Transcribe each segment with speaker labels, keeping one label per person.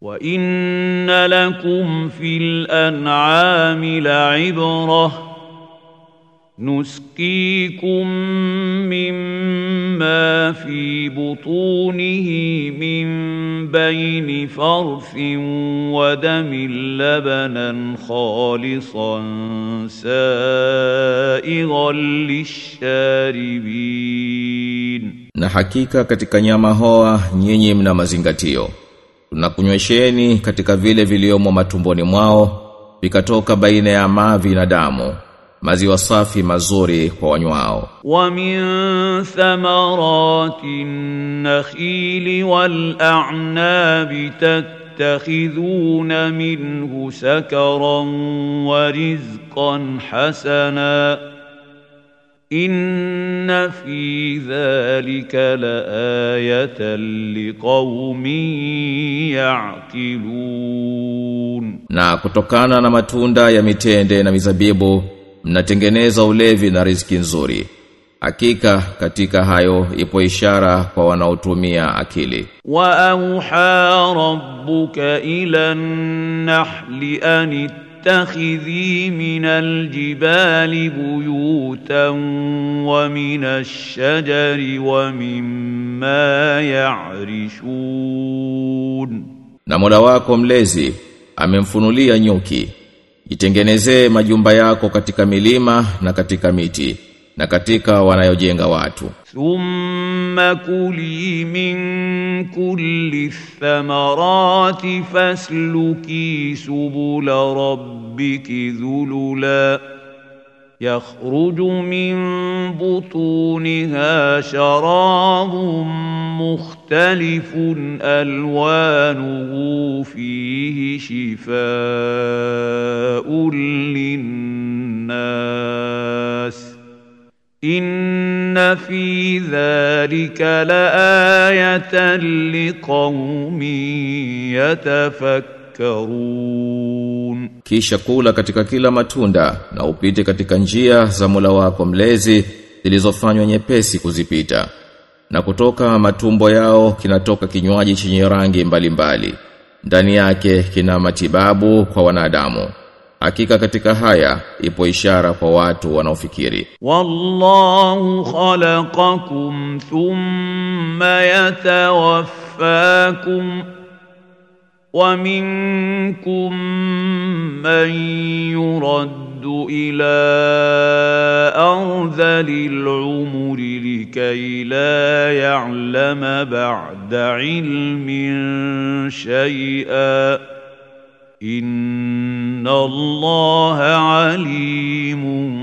Speaker 1: وان لكم في الانعام لعبره نسقيكم مما في بطونه من بين فرث ودم لبنا خالصا سائغا للشاربين
Speaker 2: Na hakika katika nyama hoa nyinyi mna mazingatio. Tunakunywesheni katika vile viliomo matumboni mwao vikatoka baina ya mavi na damu. Maziwa safi mazuri kwa wanywao.
Speaker 1: ومن ثمرات النخيل والأعناب تتخذون منه سكرا ورزقا حسنا إن في ذلك لآية لقوم يعقلون
Speaker 2: Na kutokana na matunda ya mitende na mizabibu mnatengeneza ulevi na riziki nzuri. Hakika katika hayo ipo ishara kwa wanaotumia akili.
Speaker 1: واوحى ربك الى النحل ان اتخذي من الجبال بيوتا ومن الشجر ومما يعرشون
Speaker 2: Na Mola wako mlezi amemfunulia nyuki. Jitengenezee majumba yako katika milima na katika miti na katika wanayojenga watu.
Speaker 1: ثم كلي من كل الثمرات فاسلكي سبل ربك ذللا يخرج من بطونها شراب مختلف الوانه فيه شفاء للناس إن في ذلك لآية لقوم يتفكرون
Speaker 2: Kisha kula katika kila matunda na upite katika njia za Mola wako mlezi zilizofanywa nyepesi kuzipita. Na kutoka matumbo yao kinatoka kinywaji chenye rangi mbalimbali. Ndani yake kina matibabu kwa wanadamu. Hakika katika haya ipo ishara kwa watu wanaofikiri.
Speaker 1: والله خلقكم ثم يتوفاكم ومنكم من يرد إلى أرذل العمر لكي لا يعلم بعد علم شيئا إن الله عليم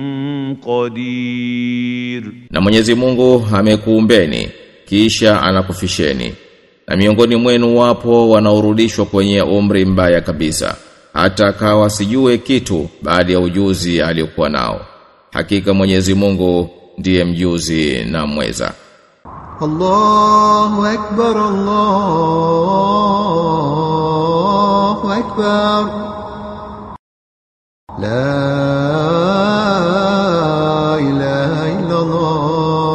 Speaker 1: قدير
Speaker 2: Na Mwenyezi Mungu amekuumbeni kisha anakufisheni. Na miongoni mwenu wapo wanaorudishwa kwenye umri mbaya kabisa hata akawa sijue kitu baada ya ujuzi aliokuwa nao. Hakika Mwenyezi Mungu ndiye mjuzi na mweza.
Speaker 3: الله أكبر الله أكبر لا إله إلا الله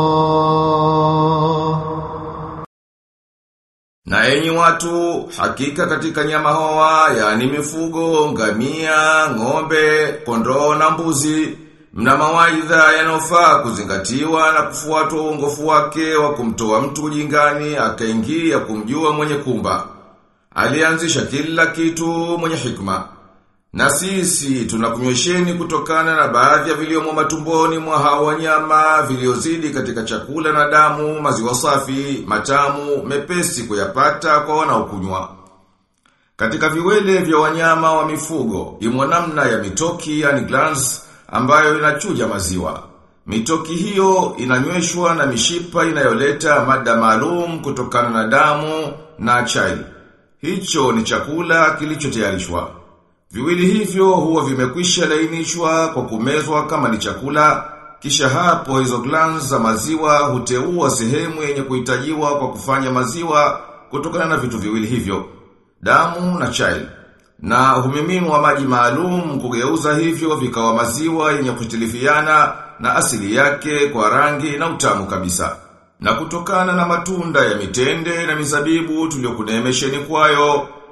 Speaker 2: Na enyi watu, hakika katika nyama hoa, yani mifugo, ngamia, ng'ombe, kondoo na mbuzi, mna mawaidha yanayofaa kuzingatiwa na kufuatwa uongofu wake wa kumtoa mtu ujingani akaingia kumjua mwenye kumba. Alianzisha kila kitu mwenye hikma. Na sisi tunakunywesheni kutokana na baadhi ya viliomo matumboni mwa hao wanyama viliozidi katika chakula na damu, maziwa safi, matamu, mepesi kuyapata kwa wanaokunywa. Katika viwele vya wanyama wa mifugo, imo namna ya mitoki yani glands ambayo inachuja maziwa. Mitoki hiyo inanyweshwa na mishipa inayoleta mada maalum kutokana na damu na chai. Hicho ni chakula kilichotayarishwa. Viwili hivyo huwa vimekwisha lainishwa kwa kumezwa kama ni chakula, kisha hapo hizo glands za maziwa huteua sehemu yenye kuhitajiwa kwa kufanya maziwa kutokana na vitu viwili hivyo, damu na chai. Na humiminwa maji maalum kugeuza hivyo vikawa maziwa yenye kutilifiana na asili yake kwa rangi na utamu kabisa. Na kutokana na matunda ya mitende na mizabibu tuliokunemesheni kwayo,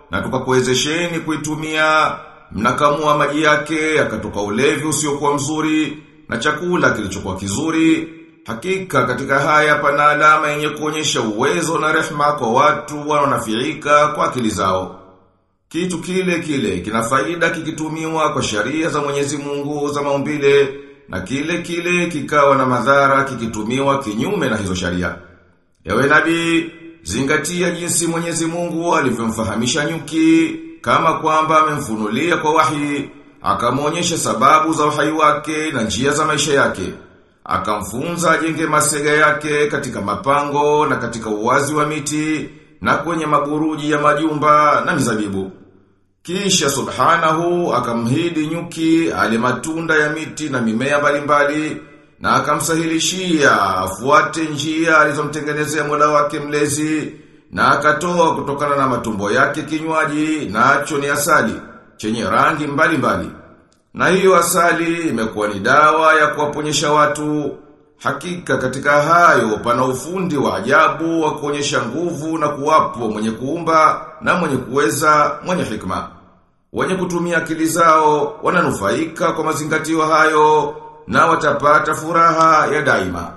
Speaker 2: na tukakuwezesheni kuitumia mnakamua maji yake yakatoka ulevi usiokuwa mzuri na chakula kilichokuwa kizuri hakika katika haya pana alama yenye kuonyesha uwezo na rehma kwa watu wanaonafiika kwa akili zao kitu kile kile kina faida kikitumiwa kwa sharia za Mwenyezi Mungu za maumbile na kile kile kikawa na madhara kikitumiwa kinyume na hizo sharia. Ewe nabii, zingatia jinsi Mwenyezi Mungu alivyomfahamisha nyuki kama kwamba amemfunulia kwa wahi, akamwonyesha sababu za uhai wake na njia za maisha yake. Akamfunza ajenge masega yake katika mapango na katika uwazi wa miti na kwenye maburuji ya majumba na mizabibu. Kisha subhanahu akamhidi nyuki ale matunda ya miti na mimea mbalimbali na akamsahilishia afuate njia alizomtengenezea Mola wake mlezi na akatoa kutokana na matumbo yake kinywaji nacho ni asali chenye rangi mbalimbali. Mbali. Na hiyo asali imekuwa ni dawa ya kuwaponyesha watu Hakika katika hayo pana ufundi wa ajabu wa kuonyesha nguvu na kuwapo mwenye kuumba na mwenye kuweza mwenye hikma. Wenye kutumia akili zao wananufaika kwa mazingatio hayo na watapata furaha ya daima.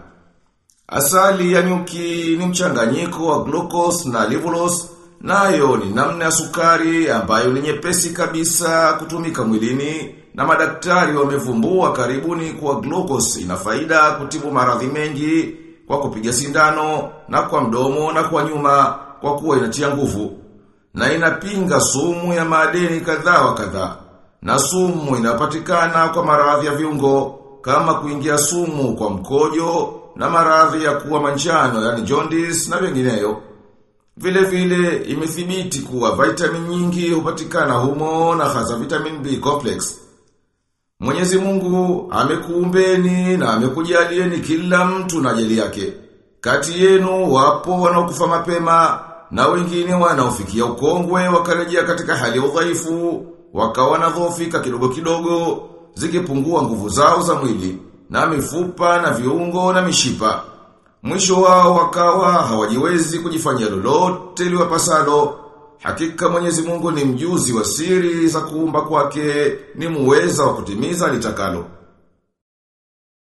Speaker 2: Asali ya nyuki ni mchanganyiko wa glucose na livulose nayo ni namna ya sukari ambayo ni nyepesi kabisa kutumika mwilini na madaktari wamevumbua karibuni kuwa glucose ina faida kutibu maradhi mengi kwa kupiga sindano na kwa mdomo na kwa nyuma kwa kuwa inatia nguvu na inapinga sumu ya madeni kadhaa wa kadhaa na sumu inapatikana kwa maradhi ya viungo kama kuingia sumu kwa mkojo na maradhi ya kuwa manjano yani jaundice na vingineyo vile vile imethibiti kuwa vitamin nyingi hupatikana humo na hasa vitamin B complex Mwenyezi Mungu amekuumbeni na amekujalieni kila mtu na ajali yake. Kati yenu wapo wanaokufa mapema na wengine wanaofikia ukongwe wakarejea katika hali ya udhaifu, wakawa na dhofika kidogo kidogo, zikipungua nguvu zao za mwili, na mifupa na viungo na mishipa. Mwisho wao wakawa hawajiwezi kujifanyia lolote liwapasalo. Hakika Mwenyezi Mungu ni mjuzi wa siri za kuumba kwake, ni muweza wa kutimiza litakalo.